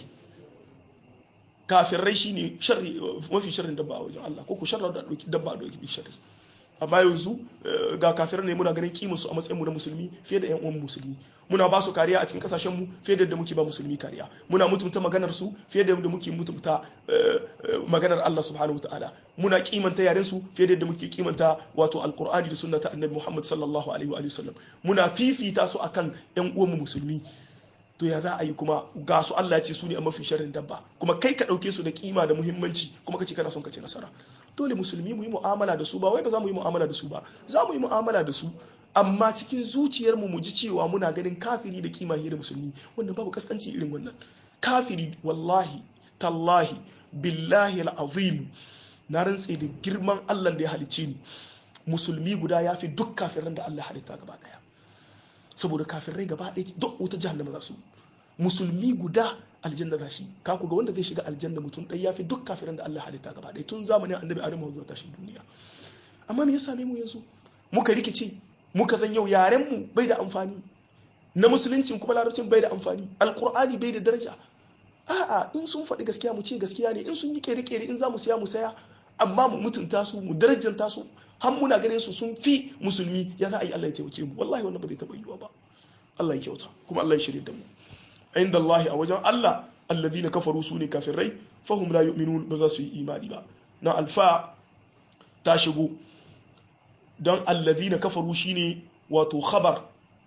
kafirai shine sharri mafi sharrin dabba a wajen Allah ko ku sharrar da ɗauki dabba a ɗauki sharri amma yanzu ga kafirai ne muna ganin kimin su a matsayin mu na musulmi fiye da yan uwan musulmi muna ba su kariya a cikin kasashen mu fiye da yadda muke ba musulmi kariya muna mutunta maganar su fiye da yadda muke mutunta maganar Allah subhanahu wataala muna kimanta yaren su fiye da yadda muke kimanta wato alqur'ani da sunna ta annabi Muhammad sallallahu alaihi wa sallam muna fifita su akan yan uwan mu musulmi to ya za a yi kuma ga su Allah ya ce su ne a mafi sharrin dabba kuma kai ka ɗauke su da kima da muhimmanci kuma kace kana son ka ci nasara dole musulmi mu yi mu'amala da su ba wai ba za mu yi mu'amala da su ba za mu yi mu'amala da su amma cikin zuciyarmu mu ji cewa muna ganin kafiri da kima da musulmi wanda babu kaskanci irin wannan kafiri wallahi tallahi billahi al'azim na rantse da girman Allah da ya halicce ni musulmi guda ya fi duk kafiran da Allah halitta gaba daya saboda kafirai gaba ɗaya duk wuta jahannama za su musulmi guda aljanna za shi ka ku ga wanda zai shiga aljanna mutum ɗaya ya fi duk kafiran da Allah halitta gaba ɗaya tun zamanin annabi adamu zuwa tashin duniya amma me ya same mu yanzu muka rikice muka zan yau yaren mu bai da amfani na musuluncin kuma larabcin bai da amfani alkur'ani bai da daraja a'a in sun faɗi gaskiya mu ce gaskiya ne in sun yi kere-kere in za mu saya mu saya amma mu mutunta su mu darajanta su har muna ganin su sun fi musulmi ya za a yi Allah ya taimake mu wallahi wannan ba zai taɓa yiwuwa ba Allah ya kyauta kuma Allah ya shirya da mu inda Allah a wajen Allah alladhina kafaru su ne kafirai fahum la yu'minun ba za su yi imani ba na alfa ta shigo don alladhina kafaru shine wato khabar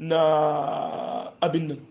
na abin nan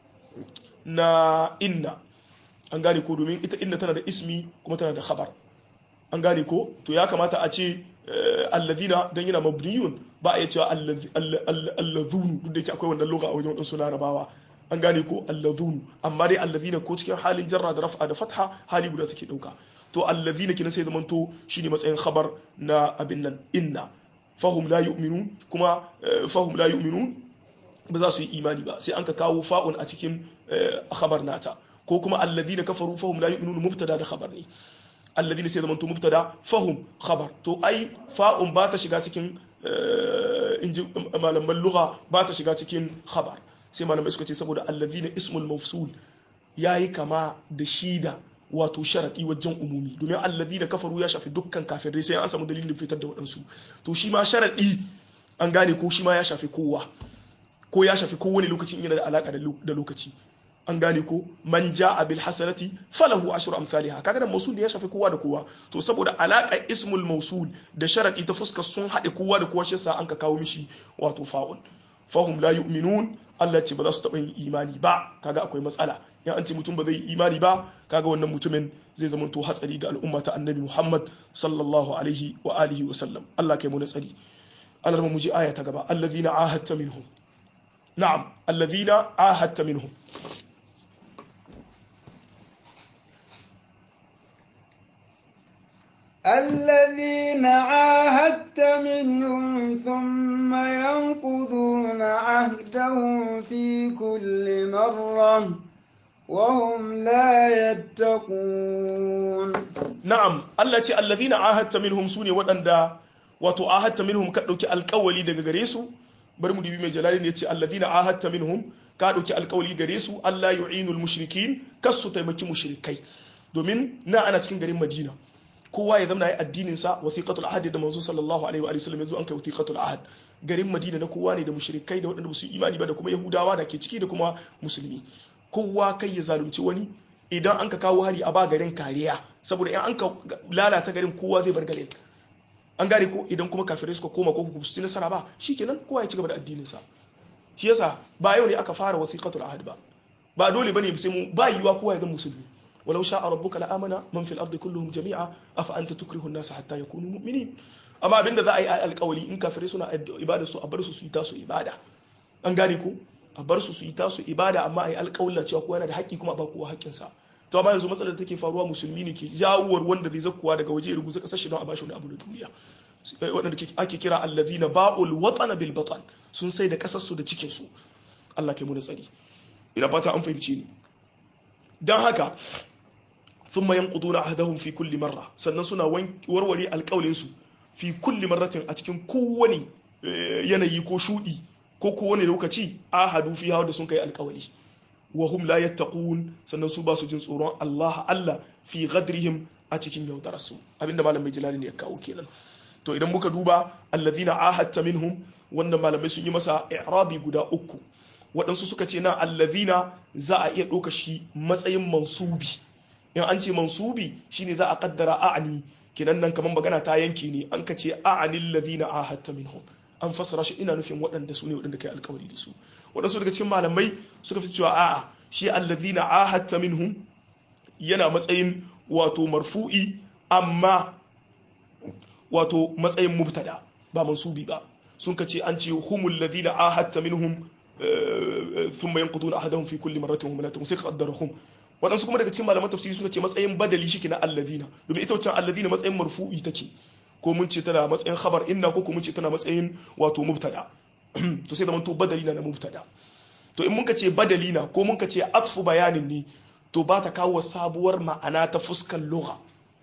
na inna an gane ko domin ita inna tana da ismi kuma tana da khabar an gane ko to ya kamata a ce alladhina dan yana mabniyun ba a yi cewa alladhunu duk da yake akwai wannan lugha a wajen wadansu larabawa an gane ko alladhunu amma dai alladhina ko cikin halin jarra da raf'a da fatha hali guda take dauka to alladhina kina sai zamanto shine matsayin khabar na abin nan inna fahum la yu'minun kuma fahum la yu'minun ba za su yi imani ba sai an ka kawo fa'un a cikin khabar nata ko kuma alladhina kafaru fahum la yu'minun mubtada da khabar ne alladhina sai zamanto mubtada fahum khabar to ai fa'un ba ta shiga cikin inji malaman lugha ba ta shiga cikin khabar sai malamai suka ce saboda alladhina ismul mafsul yayi kama da shida wato sharadi wajen umumi domin alladhina kafaru ya shafi dukkan kafirai sai an samu dalilin fitar da waɗansu to shi ma sharadi an gane ko shi ma ya shafi kowa ko ya shafi kowane lokacin yana da alaka da lokaci an gane ko man ja'a bil hasanati falahu ashru amsalha kaga nan mausul ya shafi kowa da kowa to saboda alaka ismul mausul da sharadi ta fuskar sun haɗe kowa da kowa shi yasa an ka kawo mishi wato fa'ul fahum la yu'minun Allah ce ba za su taɓa yin imani ba kaga akwai matsala in an ce mutum ba zai yi imani ba kaga wannan mutumin zai zama to hatsari ga al'umma ta annabi Muhammad sallallahu alaihi wa alihi wa sallam Allah kai mu tsari Allah mu ji aya ta gaba alladhina ahadta minhum na'am alladhina ahadta minhum الذين عاهدت منهم ثم ينقضون عهدهم في كل مرة وهم لا يتقون na'am Allah ce allazina ahadta minhum sune waɗanda wato ahadta minhum ka dauki alƙawali daga gare su bari mu dubi mai jalali ne ce allazina ahadta minhum ka dauki alƙawali gare su Allah yu'inul mushrikin kas su taimaki mushrikai domin na ana cikin garin Madina kowa ya zama yi addinin sa wasiqatul ahd da manzo sallallahu alaihi wa sallam yanzu an kai wasiqatul ahd garin Madina na kowa ne da mushrikai da waɗanda ba su imani ba da kuma Yahudawa da ke ciki da kuma musulmi kowa kai ya zalunci wani idan an ka kawo hari a ba garin kariya saboda in an ka lalata garin kowa zai bar garin an gane ko idan kuma kafirai suka koma ko ku su nasara ba shikenan kowa ya ci gaba da addinin sa shi yasa ba yau ne aka fara wasiqatul ahd ba ba dole bane sai mu ba yiwa kowa ya zama musulmi walau sha'a rabbuka la'amana man fil ardi kulluhum jami'a afa anta tukrihu an-nasa hatta yakunu mu'minin amma abinda za a yi alƙawari in kafirai suna ibada su a bar su su yi tasu ibada an gane ko a bar su su yi tasu ibada amma a yi alƙawalla cewa kowa yana da haƙƙi kuma a ba kowa haƙƙinsa to amma yanzu matsalar da take faruwa musulmi ne ke jawuwar wanda zai zakkuwa daga waje ruguza kasar shi don a bashi wani abu na duniya waɗanda ake kira allazina ba'ul watana bil batan sun sai da kasar su da cikin su Allah kai mu da tsari ina fata an fahimci ni dan haka thumma yanquduna ahdahum fi kulli marra sannan suna warware alƙawlin su fi kulli marratin a cikin kowane yanayi ko shudi ko kowane lokaci ahadu fi hawa da sun kai alƙawali wa hum la yattaqun sannan su ba su jin tsoron Allah Allah fi ghadrihim a cikin yaudarar su abinda malam mai jalali ne ya kawo kenan to idan muka duba allazina ahadta minhum wanda malamai sun yi masa i'rabi guda uku waɗansu suka ce na allazina za a iya ɗauka shi matsayin mansubi in an ce mansubi shine za a kaddara a'ani kenan nan kamar magana ta yanke ne an ka ce a'anil ladina ahadta minhum an fassara shi ina nufin waɗanda su ne waɗanda kai alkawari da su waɗansu daga cikin malamai suka fi cewa a'a shi allazina ahadta minhum yana matsayin wato marfu'i amma wato matsayin mubtada ba mansubi ba sun ka ce an ce humul ladina ahadta minhum thumma yanquduna ahadahum fi kulli marratin hum la sai ka qaddara hum waɗansu kuma daga cikin malaman tafsiri suka ce matsayin badali shi na alladina domin ita wancan alladina matsayin marfu'i take ko mun ce tana matsayin khabar inna ko mun ce tana matsayin wato mubtada to sai zaman to badali na na mubtada to in muka ce badali na ko muka ce atfu bayanin ne to ba ta kawo sabuwar ma'ana ta fuskar lugha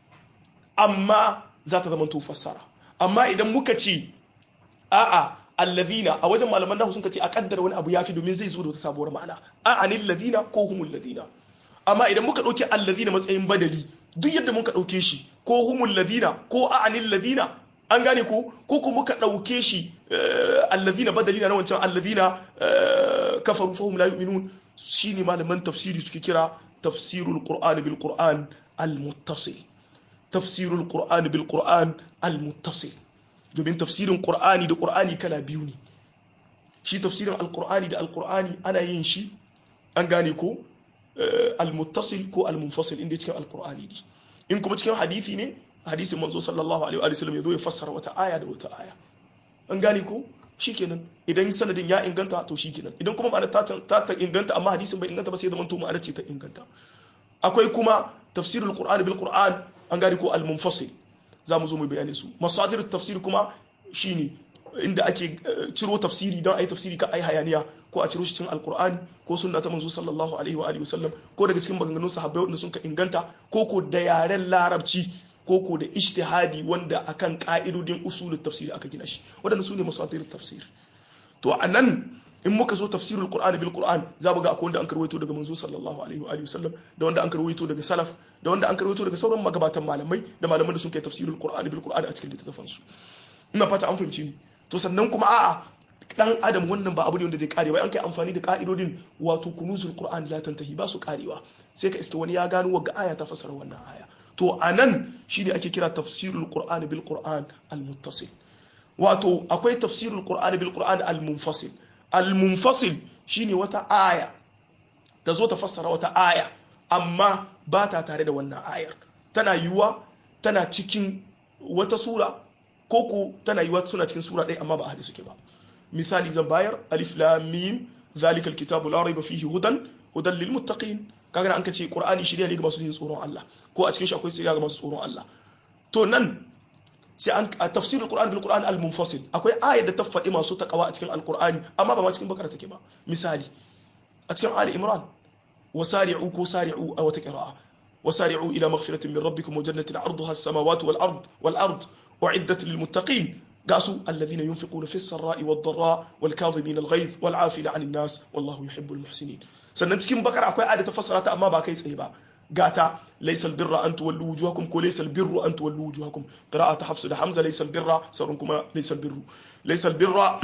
amma za ta zama to fassara amma idan muka ce a'a allazina a wajen malaman nahu sun ce a kaddara wani abu yafi domin zai zo da wata sabuwar ma'ana a'anil ladina ko humul ladina amma idan muka dauke allazina matsayin badali duk yadda muka dauke shi ko humul ladina ko a'anil ladina an gane ko ko kuma muka dauke shi allazina badali na wancan allazina kafaru fahum la yu'minun shine malaman tafsiri suke kira tafsirul qur'ani bil qur'an al muttasil tafsirul qur'ani bil qur'an al muttasil domin tafsirin qur'ani da qur'ani kala biyu ne shi tafsirin alqur'ani da alqur'ani ana yin shi an gane ko al-muttasil ko al-munfasil inda cikin alqur'ani ne in kuma cikin hadisi ne hadisin manzo sallallahu alaihi wa sallam yazo ya fassara wata aya da wata aya an gane ko shikenan idan sanadin ya inganta to shikenan idan kuma ma'ana ta ta inganta amma hadisin bai inganta ba sai zaman to ma'ana ce ta inganta akwai kuma tafsirul qur'ani bil qur'an an gane ko al-munfasil za mu zo mu bayani su masadir tafsir kuma shine inda ake ciro tafsiri don ayi tafsiri ka ai hayaniya ko a ciro shi cikin alkur'ani ko sunna ta manzo sallallahu alaihi wa alihi wasallam ko daga cikin maganganun sahabbai wanda sun ka inganta ko ko da yaren larabci ko ko da ijtihadi wanda akan ka'idodin usulul tafsiri aka gina shi wadanda su ne masadir tafsir to anan in muka zo tafsirul qur'ani bil qur'an za mu ga akwai wanda an karwaito daga manzo sallallahu alaihi wa alihi wasallam da wanda an karwaito daga salaf da wanda an karwaito daga sauran magabatan malamai da malaman da sun kai tafsirul qur'ani bil qur'ani a cikin littafan su ina fata an fahimci ni to sannan kuma a'a dan adam wannan ba abu ne wanda zai kare ba an kai amfani da ka'idodin wato kunuzul qur'an la tantahi ba su karewa sai ka iska wani ya gano wa aya ta fasara wannan aya to anan shine ake kira tafsirul qur'an bil qur'an al muttasil wato akwai tafsirul qur'an bil qur'an al munfasil al munfasil shine wata aya ta zo ta fassara wata aya amma ba ta tare da wannan ayar tana yiwuwa tana cikin wata sura ko ko tana yiwuwa suna cikin sura ɗaya amma ba a haɗe suke ba misali zan bayar alif lam mim zalika alkitabu la raiba fihi hudan hudan lil muttaqin kaga an kace qur'ani shirya ne ga masu jin tsoron Allah ko a cikin shi akwai shirya ga masu tsoron Allah to nan sai an a tafsirul qur'an bil qur'an al munfasil akwai ayar da ta faɗi masu takawa a cikin alqur'ani amma ba ma cikin bakara take ba misali a cikin ali imran wasari'u ko sari'u a wata qira'a wasari'u ila maghfiratin min rabbikum wa jannatin 'arduha as-samawati wal ard wal ard u'iddat lil muttaqin قاسوا الذين ينفقون في السراء والضراء والكاظمين الغيظ والعافين عن الناس والله يحب المحسنين sannan cikin bakar akwai ayat ta fassara ta amma ba kai tsaye ba gata laysa albirra an tuwallu wujuhakum ko laysa albirru an tuwallu wujuhakum qira'at hafs da hamza laysa albirra sarun kuma laysa albirru laysa albirra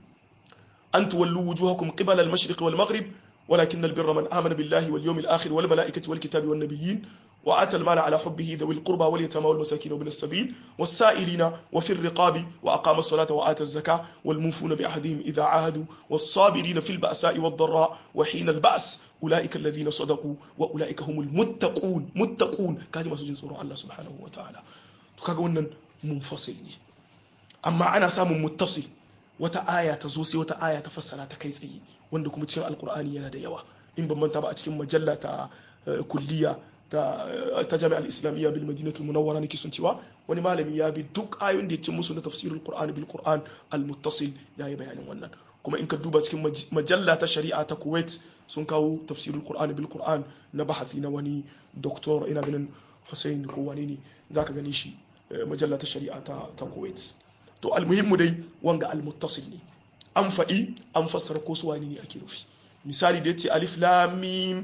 an tuwallu wujuhakum qibala al-mashriq wal maghrib ولكن البر من آمن بالله واليوم الآخر والملائكة والكتاب والنبيين وآتى المال على حبه ذوي القربى واليتامى والمساكين وابن السبيل والسائلين وفي الرقاب وأقام الصلاة وآتى الزكاة والموفون بعهدهم إذا عاهدوا والصابرين في البأساء والضراء وحين البأس أولئك الذين صدقوا وأولئك هم المتقون متقون كاجي ما سجن سورة الله سبحانه وتعالى kaga wannan munfasil ne amma ana samun muttasil wata aya ta zo sai wata aya ta fassara ta kai tsaye wanda kuma cikin alkur'ani yana da yawa in ban manta ba a cikin majalla ta kulliya ta ta jami'ar islamiyya bil madinatul munawwara nake sun cewa wani malami ya bi duk ayoyin da ya ci musu na tafsirul qur'ani bil qur'an al muttasil yayi bayanin wannan kuma in ka duba cikin majalla ta shari'a ta kuwait sun kawo tafsirul qur'ani bil qur'an na bahasi na wani doktor ina ganin hussein ko wani ne zaka gani shi majalla ta shari'a ta ta kuwait to almuhimmu dai wanga almuttasil ne an faɗi an fassara ko suwa ne ake nufi misali da yace alif lam mim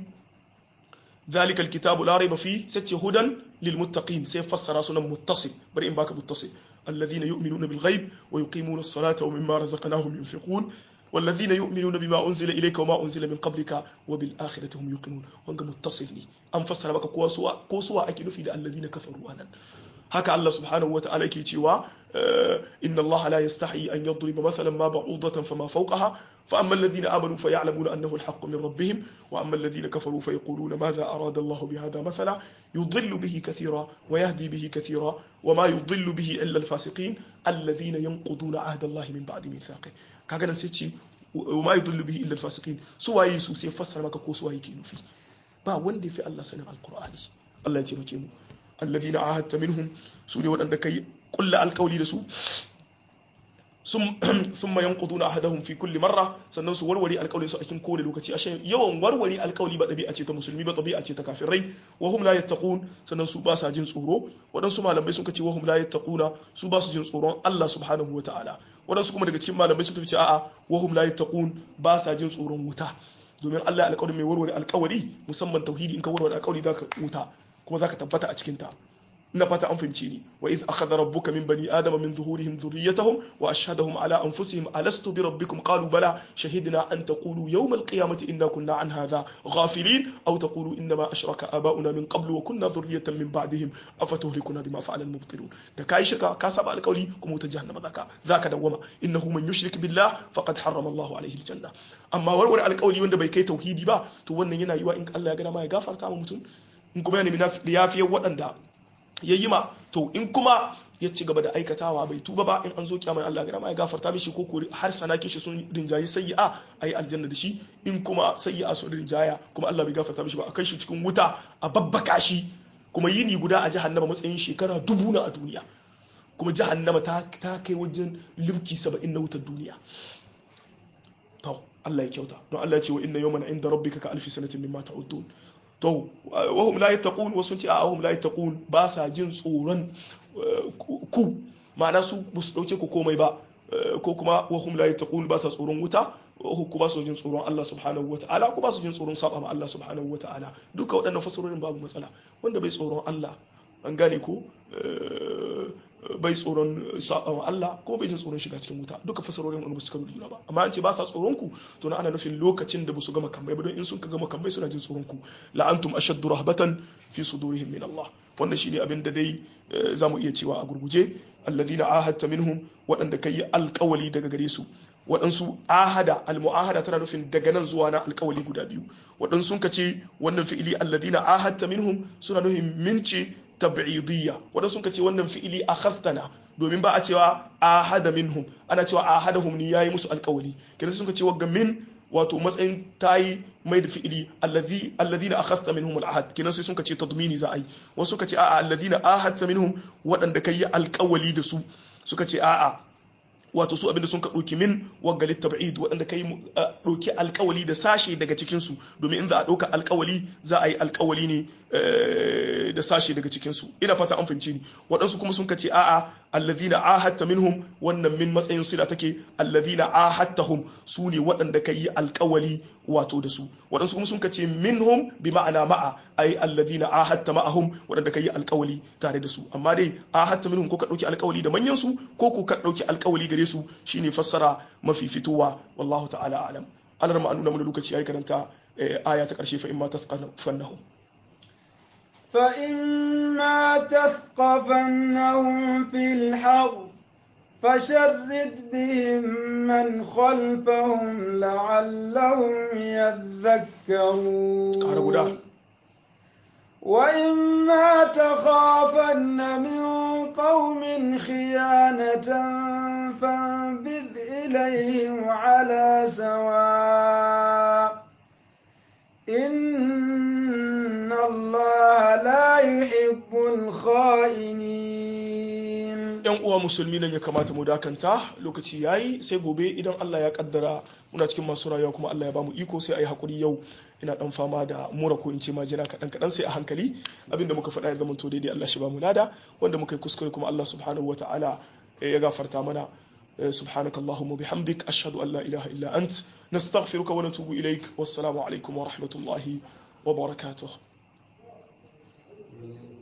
ذلك الكتاب لا ريب فيه ستي هدى للمتقين سيفسر سنة متصل برئ باك متصل الذين يؤمنون بالغيب ويقيمون الصلاة ومما رزقناهم ينفقون والذين يؤمنون بما أنزل إليك وما أنزل من قبلك وبالآخرة هم يوقنون وانك متصل لي أن فسر بك كوسوا كوسوا أكل في الذين كفروا أنا haka Allah subhanahu wa ta'ala yake cewa inna Allah la yastahi an yadriba mathalan ma ba'udatan fama fawqaha fa amma alladhina amanu fa ya'lamuna annahu al-haqq min rabbihim wa amma alladhina kafaru fa yaquluna madha arada Allah bihadha mathala yudhillu bihi kathira wa yahdi bihi kathira wa ma yudhillu bihi illa al-fasiqin alladhina yanquduna 'ahda Allah min ba'di mithaqih kaga nan sai ce wa ma yudhillu bihi illa al-fasiqin su waye su sai fassara maka ko su waye ke nufi ba wanda fi Allah sanin al-Qur'ani Allah ya taimake mu alladhina ahadta minhum su ne waɗanda kai kulla alkawli da su thumma yanquduna ahadahum fi kulli marra sannan su warware alkawlin su a cikin kowane lokaci ashe yawan warware alkawli ba ɗabi'a ce ta musulmi ba ɗabi'a ce ta kafirai wa hum la yattaqun sannan su ba sa jin tsoro waɗansu malamai sun ce wa hum la yattaquna su ba su jin tsoron Allah subhanahu wa ta'ala waɗansu kuma daga cikin malamai sun tafi a'a wa hum la yattaqun ba sa jin tsoron wuta domin Allah alƙawarin mai warware alƙawari musamman tauhidi in ka warware alƙawari zaka wuta kuma zaka tabbata a cikin ta ina fata an fahimce ni wa idh akhadha rabbuka min bani adama min zuhurihim dhurriyyatahum wa ashhadahum ala anfusihim alastu bi rabbikum qalu bala shahidna an taqulu yawm alqiyamati inna kunna an hadha ghafilin aw taqulu inma ashraka aba'una min qablu wa kunna dhurriyyatan min ba'dihim afatuhlikuna bima fa'ala almubtilun da kai shirka ka saba alƙawli kuma wuta jahannama zaka zaka dawwama innahu man yushrik billah faqad harrama Allahu alayhi aljanna amma warware alƙawli wanda bai kai tauhidi ba to wannan yana yiwa in Allah ya ga dama ya gafarta ma mutum in kuma ya nemi yafiyar waɗanda ya yi ma to in kuma ya ci gaba da aikatawa bai tuba ba in an zo kiyama Allah ga ma ya gafarta mishi ko ko har sanake shi sun rinjayi sayyi'a ayi aljanna da shi in kuma sayyi'a sun rinjaya kuma Allah bai gafarta mishi ba a kai shi cikin wuta a babbaka shi kuma yini guda a jahannama matsayin shekara dubu na a duniya kuma jahannama ta ta kai wajen limki 70 na wutar duniya to Allah ya kyauta don Allah ya ce wa inna yawman inda rabbika ka alfi sanatin mimma ta'udun to wahum la yattaqun wasu ce a wahum la yattaqun ba sa jin tsoron ku ma'ana su ba su dauke ku komai ba ko kuma wahum la yattaqun ba sa tsoron wuta ku ba su jin tsoron Allah subhanahu wata'ala ku ba su jin tsoron saba ma Allah subhanahu wata'ala duka waɗannan fasarorin babu matsala wanda bai tsoron Allah an gane ko bai tsoron saɓawa Allah ko bai jin tsoron shiga cikin wuta duka fasarorin wani basu karo da juna ba amma an ce ba sa tsoron ku to na ana nufin lokacin da basu gama kambai ba don in sun ka gama kambai suna jin tsoron ku la'antum ashaddu rahbatan fi sudurihim min Allah wannan shine abin da dai za mu iya cewa a gurguje alladhina ahadta minhum waɗanda kai alƙawali daga gare su waɗansu ahada almu'ahada tana nufin daga nan zuwa na alƙawali guda biyu waɗansu sun ce wannan fi'ili alladhina ahadta minhum suna nufin mince tab'idiyya waɗansu sun ce wannan fi'ili akhadtana domin ba a cewa ahada minhum ana cewa ahadahum ni yayi musu alƙawali kenan sun ce wagga min wato matsayin tayi mai da fi'ili alladhina akhadta minhum al'ahad kenan sai sun ce tadmini za a yi wasu suka ce a'a alladhina ahadta minhum waɗanda kai alƙawali da su suka ce a'a wato su abinda sun ka ɗauki min waggalit tab'id waɗanda kai ɗauki alƙawali da sashe daga cikin su domin in za a ɗauka alƙawali za a yi alƙawali ne da sashe daga cikin su ina fata an fahimci ni waɗansu kuma sun ka ce a'a alladhina ahadta minhum wannan min matsayin sila take alladhina ahadtahum su ne waɗanda kai yi alƙawali wato da su waɗansu kuma sun ka ce minhum bi ma'ana ma'a ai alladhina ahadta ma'ahum waɗanda kai yi alƙawali tare da su amma dai ahadta minhum ko ka ɗauki alƙawali da manyan su ko ko ka ɗauki alƙawali gare su shine fassara mafi fitowa wallahu ta'ala alam alar ma nuna mana lokaci yayi karanta aya ta karshe fa imma tafqafannahum fa imma tafqafannahum fil harb فشرد بهم من خلفهم لعلهم يذكرون وإما تخافن من قوم خيانة فانبذ إليهم على سواء إن الله لا يحب الخائنين yan uwa musulmi nan ya kamata mu dakanta lokaci yayi sai gobe idan Allah ya kaddara muna cikin masu rayuwa kuma Allah ya bamu iko sai ayi hakuri yau ina dan fama da mura ko in ce majina kadan kadan sai a hankali abinda muka faɗa ya zama to daidai Allah shi bamu lada wanda muka yi kuskure kuma Allah subhanahu wataala ya gafarta mana سبحانك اللهم وبحمدك أشهد أن لا إله إلا أنت نستغفرك ونتوب إليك والسلام عليكم ورحمة الله وبركاته